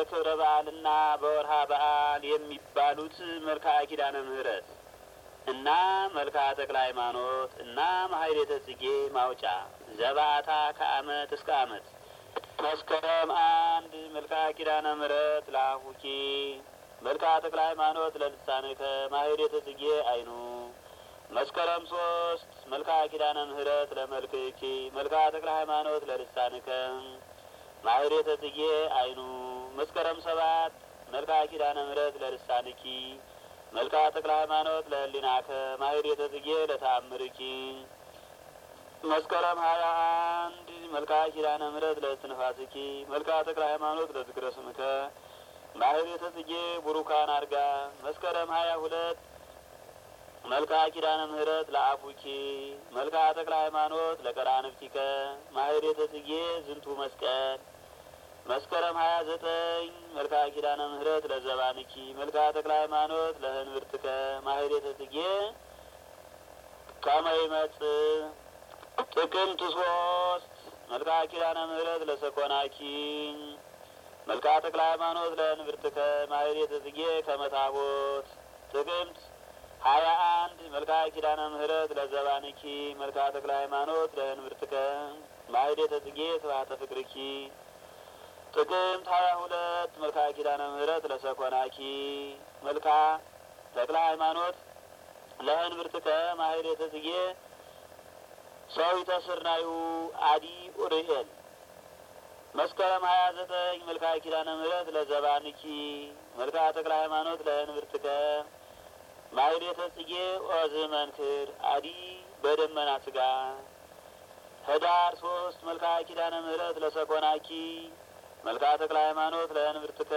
በክብረ በዓልና በወርሃ በዓል የሚባሉት መልክዓ ኪዳነ ምሕረት እና መልክዓ ተክለ ሃይማኖት እና ማህሌተ ጽጌ ማውጫ ዘባታ ከአመት እስከ አመት መስከረም አንድ መልክዓ ኪዳነ ምሕረት ለአፉኪ መልክዓ ተክለ ሃይማኖት ለልሳንከ ማህሌተ ጽጌ አይኑ መስከረም ሶስት መልክዓ ኪዳነ ምሕረት ለመልክኪ መልክዓ ተክለ ሃይማኖት ለልሳንከ ማህሌተ ጽጌ አይኑ መስከረም ሰባት መልክዓ ኪዳነ ምሕረት ለልሳንኪ መልክዓ ተክለ ሃይማኖት ለህሊናከ ማህሌተ ጽጌ ለተአምርኪ መስከረም ሀያ አንድ መልክዓ ኪዳነ ምሕረት ለእስትንፋስኪ መልክዓ ተክለ ሃይማኖት ለዝክረ ስምከ ማህሌተ ጽጌ ቡሩካን አርጋ መስከረም ሀያ ሁለት መልክዓ ኪዳነ ምሕረት ለአፉኪ መልክዓ ተክለ ሃይማኖት ለቀራንብቲከ ማህሌተ ጽጌ ዝንቱ መስቀል መስከረም ሀያ ዘጠኝ መልክዓ ኪዳነ ምሕረት ለዘባንኪ መልክዓ ተክለ ሃይማኖት ለህንብርትከ ማህሌተ ጽጌ ከመ ይመጽእ ጥቅምት ሶስት መልክዓ ኪዳነ ምሕረት ለሰኮናኪ መልክዓ ተክለ ሃይማኖት ለህንብርትከ ማህሌተ ጽጌ ከመ ታቦት ጥቅምት ሀያ አንድ መልክዓ ኪዳነ ምሕረት ለዘባንኪ መልክዓ ተክለ ሃይማኖት ለህንብርትከ ማህሌተ ጽጌ ስብሐተ ፍቅርኪ ጥቅምት ሀያ ሁለት መልክዓ ኪዳነ ምሕረት ለሰኮናኪ መልክዓ ተክለ ሃይማኖት ለህንብርትከ ማህሌተ ጽጌ ሰዊተ ስርናዩ አዲ ኡርኤል መስከረም ሀያ ዘጠኝ መልክዓ ኪዳነ ምሕረት ለዘባንኪ መልክዓ ተክለ ሃይማኖት ለህንብርትከ ማህሌተ ጽጌ ኦዝ መንክር አዲ በደመና ስጋ ህዳር ሶስት መልክዓ ኪዳነ ምሕረት ለሰኮናኪ መልክዓ ተክለ ሃይማኖት ለህንብርትከ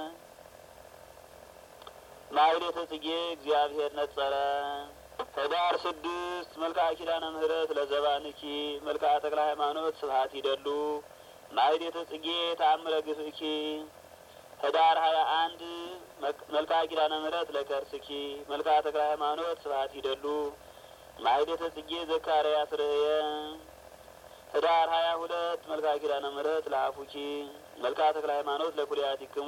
ማህሌተ ጽጌ እግዚአብሔር ነጸረ ህዳር ስድስት መልክዓ ኪዳነ ምሕረት ለዘባንኪ መልክዓ ተክለ ሃይማኖት ስብሐት ይደሉ ማህሌተ ጽጌ ተአምረ ግፍእኪ ህዳር ሀያ አንድ መልክዓ ኪዳነ ምሕረት ለከርስኪ መልክዓ ተክለ ሃይማኖት ስብሐት ይደሉ ማህሌተ ጽጌ ዘካርያስ ርእየ ህዳር ሀያ ሁለት መልክዓ ኪዳነ ምሕረት ለአፉኪ መልክዓ ተክለ ሃይማኖት ለኩልያቲክሙ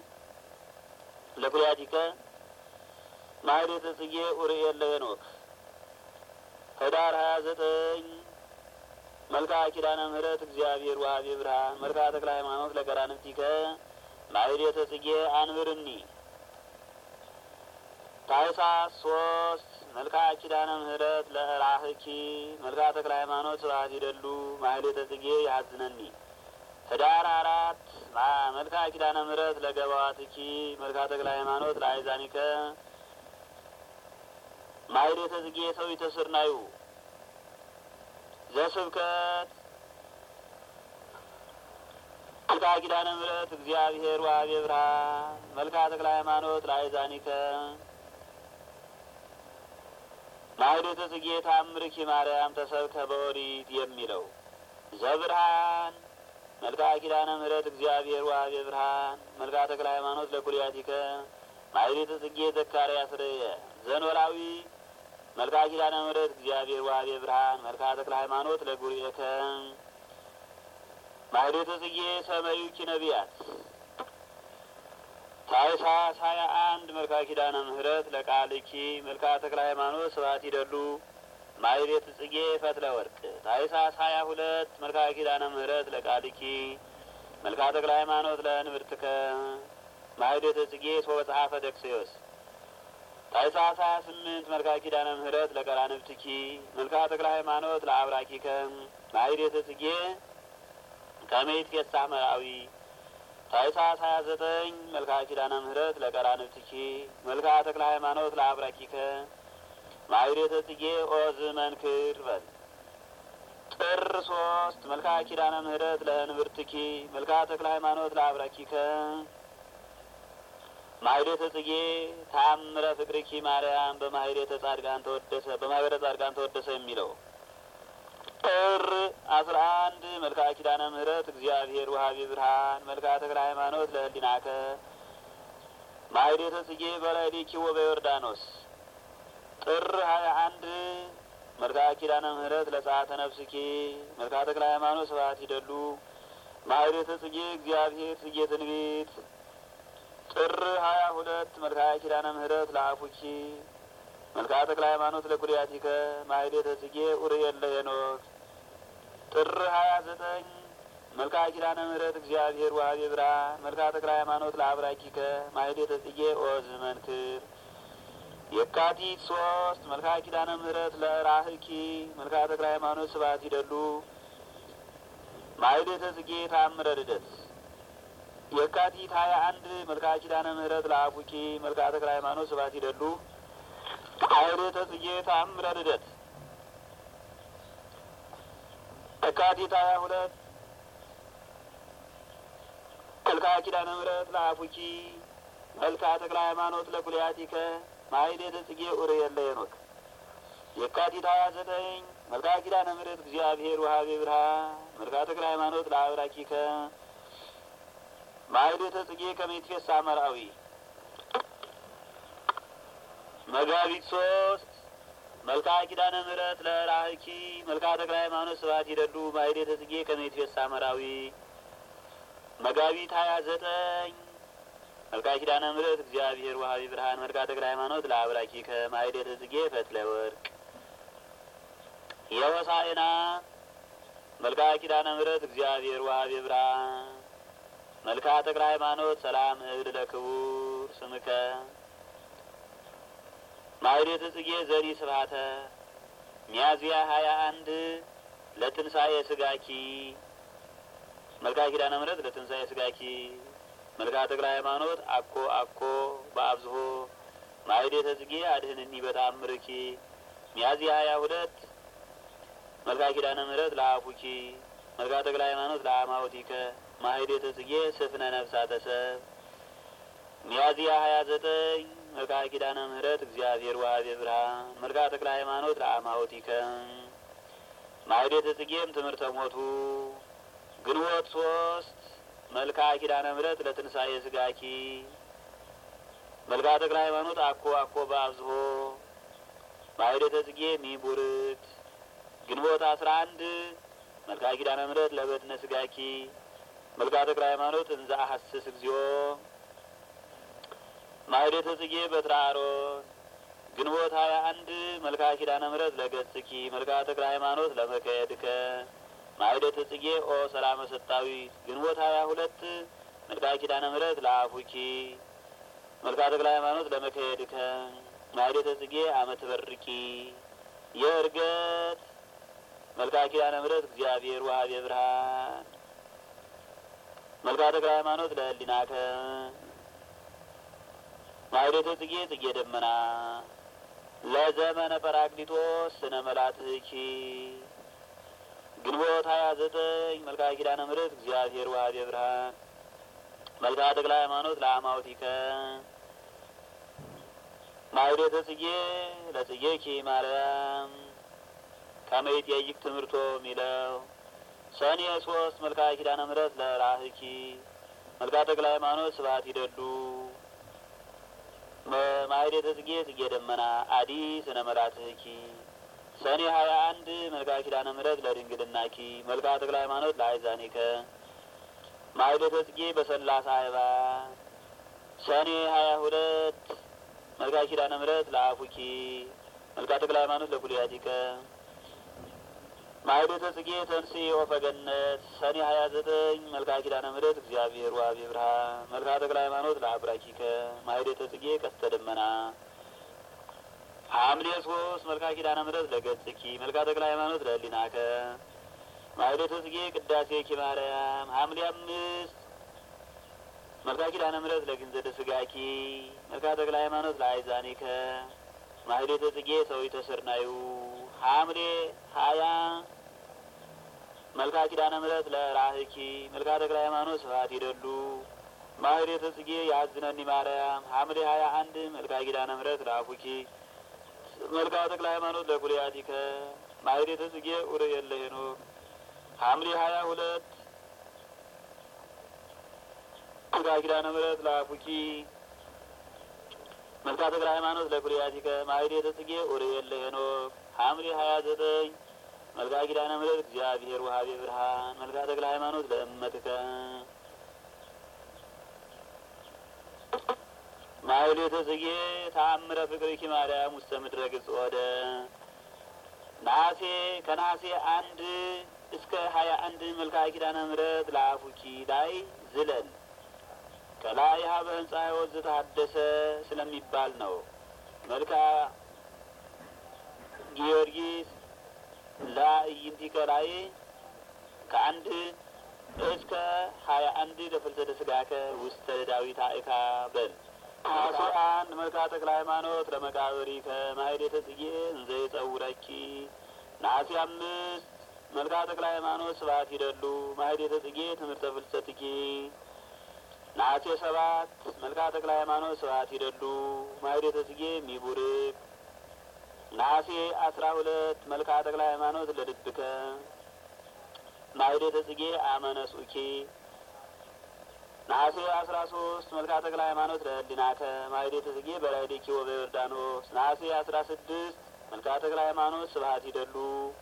ለኩልያቲከ ማህሌተ ጽጌ ኡርኤል ለሄኖክ ህዳር ሀያ ዘጠኝ መልክዓ ኪዳነ ምሕረት እግዚአብሔር ዋሃቤ ብርሃን መልክዓ ተክለ ሃይማኖት ለቀራንብቲከ ማህሌተ ጽጌ አንብርኒ ታኅሳስ ሶስት መልክዓ ኪዳነ ምሕረት ለራህኪ መልክዓ ተክለ ሃይማኖት ስብሐት ይደሉ ማህሌተ ጽጌ ያዝነኒ ህዳር አራት መልክዓ ኪዳነ ምሕረት ለገባዋትኪ መልክዓ ተክለ ሃይማኖት ለአይዛኒከ ማህሌተ ጽጌ ሰዊተ ስርናዩ ዘስብከት መልክዓ ኪዳነ ምሕረት እግዚአብሔር ዋሃቤ ብርሃን መልክዓ ተክለ ሃይማኖት ለአይዛኒከ ማህሌተ ጽጌ ታምርኪ ማርያም ተሰብከ በኦሪት የሚለው ዘብርሃን መልክዓ ኪዳነ ምሕረት እግዚአብሔር ዋሃቤ ብርሃን መልክዓ ተክለ ሃይማኖት ለኩልያቲከ ማህሌተ ጽጌ ዘካርያስ ርእየ ዘኖላዊ መልክዓ ኪዳነ ምሕረት እግዚአብሔር ዋሃቤ ብርሃን መልክዓ ተክለ ሃይማኖት ለጉርኤከ ማህሌተ ጽጌ ሰመዩኪ ነቢያት ታኅሳስ ሀያ አንድ መልክዓ ኪዳነ ምሕረት ለቃልኪ መልክዓ ተክለ ሃይማኖት ስብሐት ይደሉ ማህሌተ ጽጌ ፈትለ ወርቅ ታኅሳስ ሀያ ሁለት መልክዓ ኪዳነ ምሕረት ለቃልኪ መልክዓ ተክለ ሃይማኖት ለእንብርትከ ማህሌተ ጽጌ ሶበ ጸሐፈ ደክስዮስ ታኅሳስ ሀያ ስምንት መልክዓ ኪዳነ ምሕረት ለቀራንብትኪ መልክዓ ተክለ ሃይማኖት ለአብራኪከ ማህሌተ ጽጌ ከመይት ፌሳ መራዊ ታኅሳስ ሀያ ዘጠኝ መልክዓ ኪዳነ ምሕረት ለቀራንብትኪ መልክዓ ተክለ ሃይማኖት ለአብራኪከ ማህሌተ ጽጌ ኦዝ መንክር በል ጥር ሶስት መልክዓ ኪዳነ ምሕረት ለህንብርትኪ መልክዓ ተክለ ሃይማኖት ለአብራኪከ ማህሌተ ጽጌ ታምረ ፍቅርኪ ማርያም በማህሌተ ጻድቃን ተወደሰ በማህበረ ጻድቃን ተወደሰ የሚለው ጥር አስራ አንድ መልክዓ ኪዳነ ምሕረት እግዚአብሔር ውሃቤ ብርሃን መልክዓ ተክለ ሃይማኖት ለህሊናከ ማህሌተ ጽጌ በላይሌኪ ወበዮርዳኖስ ጥር ሀያ አንድ መልክዓ ኪዳነ ምሕረት ለጸአተ ነፍስኪ መልክዓ ተክለ ሃይማኖት ስብሐት ይደሉ ማኅሌተ ጽጌ እግዚአብሔር ጽጌ ትንቢት ጥር ሀያ ሁለት መልክዓ ኪዳነ ምሕረት ለአፉኪ መልክዓ ተክለ ሃይማኖት ለኩልያቲከ ማኅሌተ ጽጌ ኡርኤል ለሄኖክ ጥር ሀያ ዘጠኝ መልክዓ ኪዳነ ምሕረት እግዚአብሔር ወሀቤ ብርሃን መልክዓ ተክለ ሃይማኖት ለአብራኪከ ማኅሌተ ጽጌ ኦዝ መንክር የካቲት ሶስት መልክዓ ኪዳነ ምሕረት ለራህኪ መልክዓ ተክለ ሃይማኖት ስብሐት ይደሉ ማኅሌተ ጽጌ ተአምረ ልደት የካቲት ሀያ አንድ መልክዓ ኪዳነ ምሕረት ለአቡኪ መልክዓ ተክለ ሃይማኖት ስብሐት ይደሉ ማኅሌተ ጽጌ ተአምረ ልደት የካቲት ሀያ ሁለት መልክዓ ኪዳነ ምሕረት ለአፉኪ መልክዓ ተክለ ሃይማኖት ለኩልያቲከ ማኅሌተ ጽጌ ኡርኤል ለሄኖክ የካቲት ሀያ ዘጠኝ መልክዓ ኪዳነ ምሕረት እግዚአብሔር ወሀቤ ብርሃን መልክዓ ተክለ ሃይማኖት ለአብራኪከ ማኅሌተ ጽጌ ከመይትፌሳ መርአዊ መጋቢት ሶስት መልክዓ ኪዳነ ምሕረት ለራህኪ መልክዓ ተክለ ሃይማኖት ስብሐት ይደሉ ማኅሌተ ጽጌ ከመይትፌሳ መርአዊ መጋቢት ሀያ ዘጠኝ መልክዓ ኪዳነ ምሕረት እግዚአብሔር ወሀቤ ብርሃን መልክዓ ተክለ ሃይማኖት ለአብራኪከ ማኅሌተ ጽጌ ፈትለ ወርቅ የሆሳዕና መልክዓ ኪዳነ ምሕረት እግዚአብሔር ወሀቤ ብርሃን መልክዓ ተክለ ሃይማኖት ሰላም እብል ለክቡር ስምከ ማኅሌተ ጽጌ ዘሪ ስብሐተ ሚያዝያ ሀያ አንድ ለትንሣኤ ስጋኪ መልክዓ ኪዳነ ምሕረት ለትንሣኤ ስጋኪ መልክዓ ተክለ ሃይማኖት አኮ አኮ በአብዝሆ ማኅሌተ ጽጌ አድህንኒ በተአምርኪ ሚያዝያ ሀያ ሁለት መልክዓ ኪዳነ ምሕረት ለአፉኪ መልክዓ ተክለ ሃይማኖት ለአማውቲከ ማኅሌተ ጽጌ ስፍነ ነፍሳተ ሰብ ሚያዝያ ሀያ ዘጠኝ መልክዓ ኪዳነ ምሕረት እግዚአብሔር ወሀቤ ብርሃን መልክዓ ተክለ ሃይማኖት ለአማውቲከ ማኅሌተ ጽጌም ትምህርተ ሞቱ ግንቦት ሶስት መልክዓ ኪዳነ ምሕረት ለትንሣኤ ስጋኪ መልክዓ ተክለ ሃይማኖት አኮ አኮ በአብዝሆ ማኅሌተ ጽጌ ሚቡርት ግንቦት አስራ አንድ መልክዓ ኪዳነ ምሕረት ለበድነ ስጋኪ መልክዓ ተክለ ሃይማኖት እንዘ አሐስስ እግዚኦ ማኅሌተ ጽጌ በትረ አሮን ግንቦት ሀያ አንድ መልክዓ ኪዳነ ምሕረት ለገጽኪ መልክዓ ተክለ ሃይማኖት ለመከየድከ ማኅሌተ ጽጌ ኦ ሰላመ ሰጣዊት ግንቦት ሀያ ሁለት መልክዓ ኪዳነ ምሕረት ለአፉኪ መልክዓ ተክለ ሃይማኖት ለመከየድከ ማኅሌተ ጽጌ አመት በርቂ የእርገት መልክዓ ኪዳነ ምሕረት እግዚአብሔር ወሀቤ ብርሃን መልክዓ ተክለ ሃይማኖት ለህሊናከ ማኅሌተ ጽጌ ጽጌ ደመና ለዘመነ ጰራቅሊጦስ ስነ መላትኪ ግንቦት ሀያ ዘጠኝ መልክዓ ኪዳነ ምሕረት እግዚአብሔር ወሀቤ ብርሃን መልክዓ ተክለ ሃይማኖት ለአማውቲከ ማኅሌተ ጽጌ ለጽጌኪ ማርያም ከመይጠይቅ ትምህርቶ ሚለው ሰኔ ሶስት መልክዓ ኪዳነ ምሕረት ለራህኪ መልክዓ ተክለ ሃይማኖት ስብሐት ይደሉ ማኅሌተ ጽጌ ጽጌ ደመና አዲ ስነ መላትኪ ሰኔ ሀያ አንድ መልክዓ ኪዳነ ምሕረት ለድንግልናኪ መልክዓ ተክለ ሃይማኖት ለአይዛኒከ ማኅሌተ ጽጌ በሰላሳ አይባ ሰኔ ሀያ ሁለት መልክዓ ኪዳነ ምሕረት ለአፉኪ መልክዓ ተክለ ሃይማኖት ለኩልያቲከ ማኅሌተ ጽጌ ተንሥ ወፈ ገነት ሰኔ ሀያ ዘጠኝ መልክዓ ኪዳነ ምሕረት እግዚአብሔር ወሀቤ ብርሃን መልክዓ ተክለ ሃይማኖት ለአብራኪከ ማኅሌተ ጽጌ ቀስተ ደመና ሐምሌ ሶስት መልክዓ ኪዳነ ምሕረት ለገጽኪ መልክዓ ተክለ ሃይማኖት ለህሊናከ ማኅሌተ ጽጌ ቅዳሴኪ ማርያም ሐምሌ አምስት መልክዓ ኪዳነ ምሕረት ለግንዘደ ስጋኪ መልክዓ ተክለ ሃይማኖት ለአይዛኒከ ማኅሌተ ጽጌ ሰዊተ ስርናዩ ሐምሌ ሀያ መልክዓ ኪዳነ ምሕረት ለራህኪ መልክዓ ተክለ ሃይማኖት ስብሐት ይደሉ ማኅሌተ ጽጌ ያዝነኒ ማርያም ሐምሌ ሀያ አንድ መልክዓ ኪዳነ ምሕረት ለአፉኪ መልክዓ ተክለ ሃይማኖት ለኩልያቲከ ማኅሌተ ጽጌ ኡርኤል ለሄኖክ ሐምሌ ሀያ ሁለት መልክዓ ኪዳነ ምሕረት ለአፉኪ መልክዓ ተክለ ሃይማኖት ለኩልያቲከ ማኅሌተ ጽጌ ኡርኤል ለሄኖክ ሐምሌ ሀያ ዘጠኝ መልክአ ኪዳነ ምሕረት እግዚአብሔር ወሀቤ ብርሃን መልክአ ተክለ ሃይማኖት ለእመትከ ማህሌተ ጽጌ ተአምረ ፍቅርኪ ማርያም ውስተ ምድረ ግጽ ወደ ነሐሴ ከነሐሴ አንድ እስከ ሀያ አንድ መልክአ ኪዳነ ምሕረት ለአፉኪ ላይ ዝለል ከላይ ሀበ ህንጻ ህይወት ዘተሐደሰ ስለሚባል ነው። መልክአ ጊዮርጊስ ለእይንቲከ ላይ ከአንድ እስከ ሀያ አንድ ለፍልሰተ ስጋከ ውስተ ዳዊት አእካ በል ነሐሴ አንድ መልክአ ተክለ ሃይማኖት ለመቃብሪከ ማህሌተ ጽጌ እንዘ ይጸውረኪ ነሐሴ አምስት መልክአ ተክለ ሃይማኖት ስብሐት ይደሉ ማህሌተ ጽጌ ትምህርተ ፍልሰትኪ ነሐሴ ሰባት መልክአ ተክለ ሃይማኖት ስብሐት ይደሉ ማህሌተ ጽጌ ሚቡርክ ነሐሴ አስራ ሁለት መልክአ ተክለ ሃይማኖት ለልብከ ማህሌተ ጽጌ አመነጹኪ ነሐሴ አስራ ሶስት መልክአ ተክለ ሃይማኖት ለህሊናከ ማህሌተ ጽጌ በላይዴኪ ወበዮርዳኖስ ነሐሴ አስራ ስድስት መልክአ ተክለ ሃይማኖት ስብሐት ይደሉ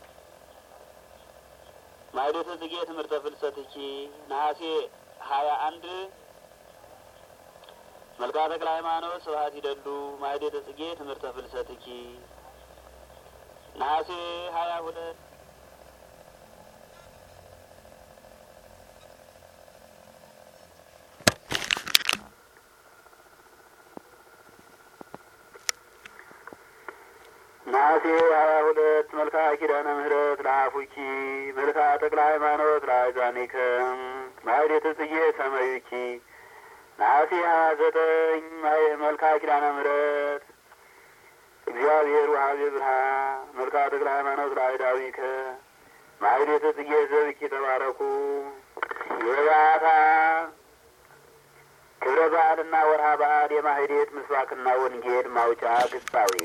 ማህሌተ ጽጌ ትምህርተ ፍልሰትኪ ነሐሴ ሀያ አንድ መልክአ ተክለ ሃይማኖት ስብሐት ይደሉ ማህሌተ ጽጌ ትምህርተ ፍልሰትኪ ነሐሴ ሀያ ሁለት ነሐሴ ሀያ ሁለት መልክአ ኪዳነ ምሕረት ለአፉኪ መልክአ ተክለ ሃይማኖት ለአዛኒከ ማህሌተ ጽጌ ሰመዩኪ ነሐሴ ሀያ ዘጠኝ መልክአ ኪዳነ ምሕረት እግዚአብሔር ወሀቤ ብርሃን መልክአ ተክለ ሃይማኖት ለአይዳዊከ ማህሌተ ጽጌ ዘብኪ ተባረኩ የባታ ክብረ በዓልና ወርሃ በዓል የማህሌት ምስባክና ወንጌል ማውጫ ግጻዊ